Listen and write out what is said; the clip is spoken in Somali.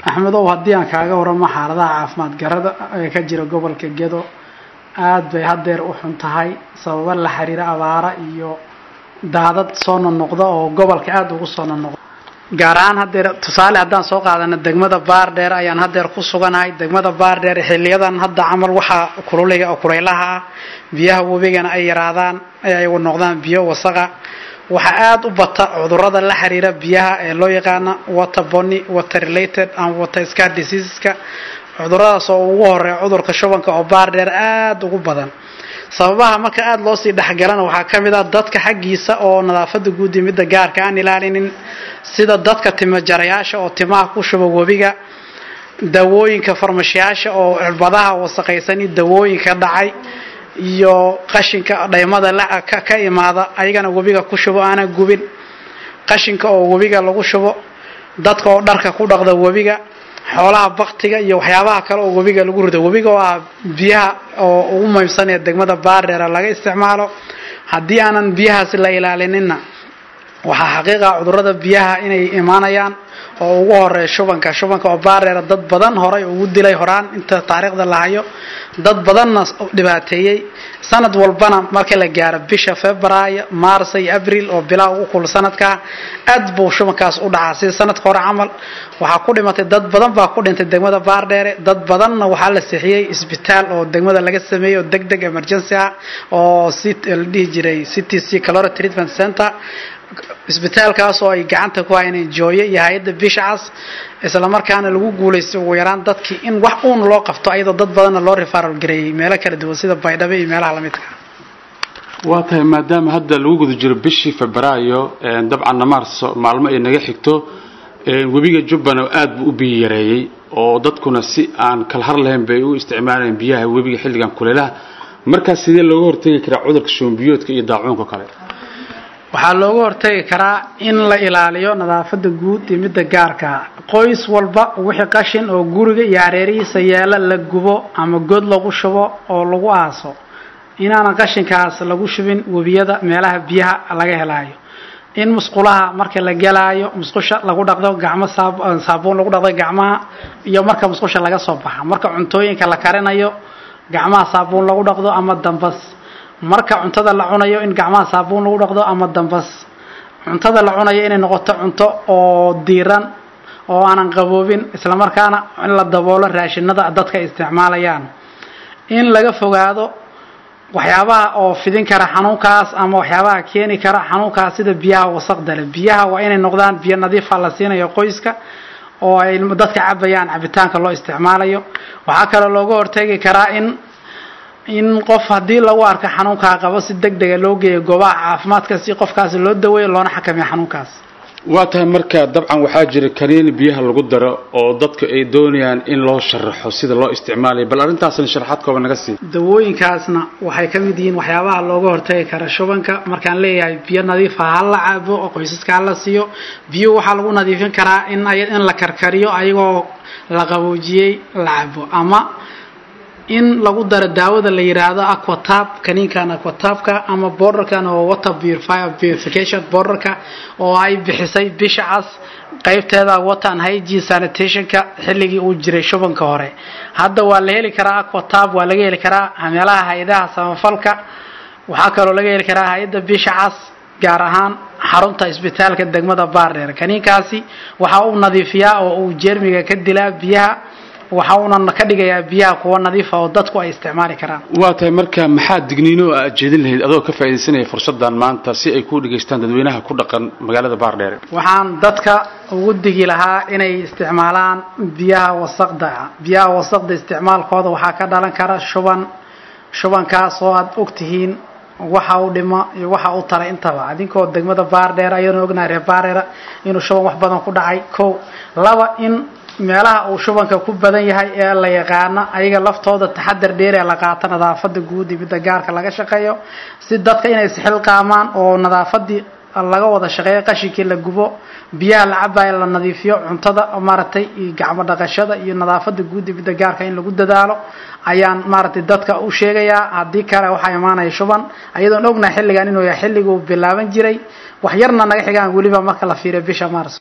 axmedow haddii aan kaaga waramo xaaladaha caafimaad garada ee ka jira gobolka gedo aad bay haddeer u xun tahay sababo la xiriira abaara iyo daadad soo nonoqda oo gobolka aada ugu soo nonoqda gaar ahaan haddeer tusaale haddaan soo qaadano degmada baardheer ayaan haddeer ku suganahay degmada baardheer xiliyadan hadda camal waxaa kululiga oo kulaylaha ah biyaha webigana ay yaraadaan ay noqdaan biyo wasaqa waxaa aada u bata cudurada la xiriira biyaha ee loo yaqaana water bony water related and water scar diseaseska cuduradaas oo ugu horeeya cudurka shubanka oo baardheer aada ugu badan sababaha marka aada loo sii dhexgalana waxaa ka mid ah dadka xaggiisa oo nadaafada guud iyo midda gaarka aan ilaalinin sida dadka timo jarayaasha oo timaha ku shuba webiga dawooyinka farmashiyaasha oo cirbadaha wasaqaysan iyo dawooyinka dhacay iyo qashinka dhaymada ka imaada ayagana webiga ku shubo aanan gubin qashinka oo webiga lagu shubo dadka oo dharka ku dhaqda webiga xoolaha baktiga iyo waxyaabaha kale oo webiga lagu rido webiga oo ah biyaha oo ugu muhiimsan ee degmada baardheera laga isticmaalo haddii aanan biyahaasi la ilaalinina waxaa xaqiiqa cudurada biyaha inay imaanayaan oo ugu horeeya shubanka shubanka oo baardheera dad badan horay ugu dilay horaan inta taariikhda la hayo dad badanna dhibaateeyey sanad walbana marka la gaaro bisha februaayo maarsa iyo abril oo bilaa ugu kul sanadkaa aad buu shubankaas u dhacaa sida sanadka hore camal waxaa ku dhimatay dad badan baa ku dhintay degmada baardheere dad badanna waxaa la sixiyey isbitaal oo degmada laga sameeyey oo deg deg emergency ah oo la dhihi jiray city c calora treatment center isbitaalkaas oo ay gacanta ku hayeen jooye iyo hay-adda bishcas isla markaana lagu guulaystay ugu yaraan dadkii in wax uun loo qabto ayadoo dad badanna loo refaral gareeyey meelo kala duwan sida baydhabo iyo meelaha lamidka waa tahay maadaama hadda lagu guda jiro bishii febraayo dabcanna maarso maalmo ay naga xigto webiga jubbana aad buu u biyo yareeyey oo dadkuna si aan kala har lahayn bay u isticmaalayeen biyaha webiga xilligan kuleelaha markaas sidee looga hortegi karaa cudurka shubanbiyoodka iyo daacuunka kale waxaa looga hortagi karaa in la ilaaliyo nadaafada guud iyo midda gaarka qoys walba wixii qashin oo guriga iyo hareerihiisa yeela la gubo ama god lagu shubo oo lagu aaso inaanan qashinkaas lagu shubin webiyada meelaha biyaha laga helaayo in musqulaha marka la gelaayo musqusha lagu dhaqdo gacmo saabuun lagu dhaqdo gacmaha iyo marka musqusha laga soo baxa marka cuntooyinka la karinayo gacmaha saabuun lagu dhaqdo ama dambas marka cuntada la cunayo in gacmaha saabuun lagu dhaqdo ama dambas cuntada la cunayo inay noqoto cunto oo diiran oo aanan qaboobin islamarkaana in la daboolo raashinada dadka isticmaalayaan in laga fogaado waxyaabaha oo fidin kara xanuunkaas ama waxyaabaha keeni kara xanuunkaas sida biyaha wasaqda leh biyaha waa inay noqdaan biyo nadiifa la siinayo qoyska oo ay dadka cabayaan cabitaanka loo isticmaalayo waxaa kaloo looga hortegi karaa in in qof haddii lagu arko xanuunkaa qabo si deg dega loo geeyo goobaha caafimaadka si qofkaasi loo daweeyo loona xakameeyo xanuunkaas waa tahay marka dabcan waxaa jira kaniini biyaha lagu daro oo dadku ay doonayaan in loo sharaxo sida loo isticmaalayo bal arrintaasna sharaxaad kooban naga sii dawooyinkaasna waxay ka mid yihiin waxyaabaha looga hortagi kara shubanka markaan leeyahay biyo nadiifa ha la cabo oo qoysaska ha la siiyo biyo waxaa lagu nadiifin karaa in in la karkariyo ayagoo la qaboojiyey la cabo ama in lagu daro daawada la yidhaahdo aquatab kaniinkan aquatabka ama borderkan oo water purification borderka oo ay bixisay bisha cas qaybteeda water and hygiene sanitationka xilligii uu jiray shubanka hore hadda waa la heli karaa aquatab waa laga heli karaa meelaha hay-adaha samafalka waxaa kaloo laga heli karaa hay-adda bisha cas gaar ahaan xarunta isbitaalka degmada baardheer kaniinkaasi waxa uu nadiifiyaa oo uu jeermiga ka dilaa biyaha waxa uuna ka dhigayaa biyaha kuwa nadiifa oo dadku ay isticmaali karaan waa tahay marka maxaa digniino oo aad jeedin lahayd adoo ka faaidaysanaya fursadan maanta si ay ku dhegaystaan dadweynaha ku dhaqan magaalada baardheere waxaan dadka ugu digi lahaa inay isticmaalaan biyaha wasaqda biyaha wasaqda isticmaalkooda waxaa ka dhalan kara shuban shubankaas oo aad ogtihiin waxa uu dhimo iyo waxa uu taray intaba adinkoo degmada baardheer ayaanu ognahay reer baardheera inuu shuban wax badan ku dhacay ko laba in meelaha uu shubanka ku badan yahay ee la yaqaano ayaga laftooda taxadar dheer ee la qaato nadaafada guud iyo midda gaarka laga shaqeeyo si dadka inay isxilqaamaan oo nadaafadii laga wada shaqeeyo qashinkii la gubo biyaha la cabayo la nadiifiyo cuntada maaragtay iyo gacmo dhaqashada iyo nadaafada guud iyo midda gaarka in lagu dadaalo ayaan maaragtay dadka u sheegayaa haddii kale waxaa imaanaya shuban ayadoon ognahay xilligan inuu yahay xilliguu bilaaban jiray wax yarna naga xigaan weliba marka la fiiriyo bisha mars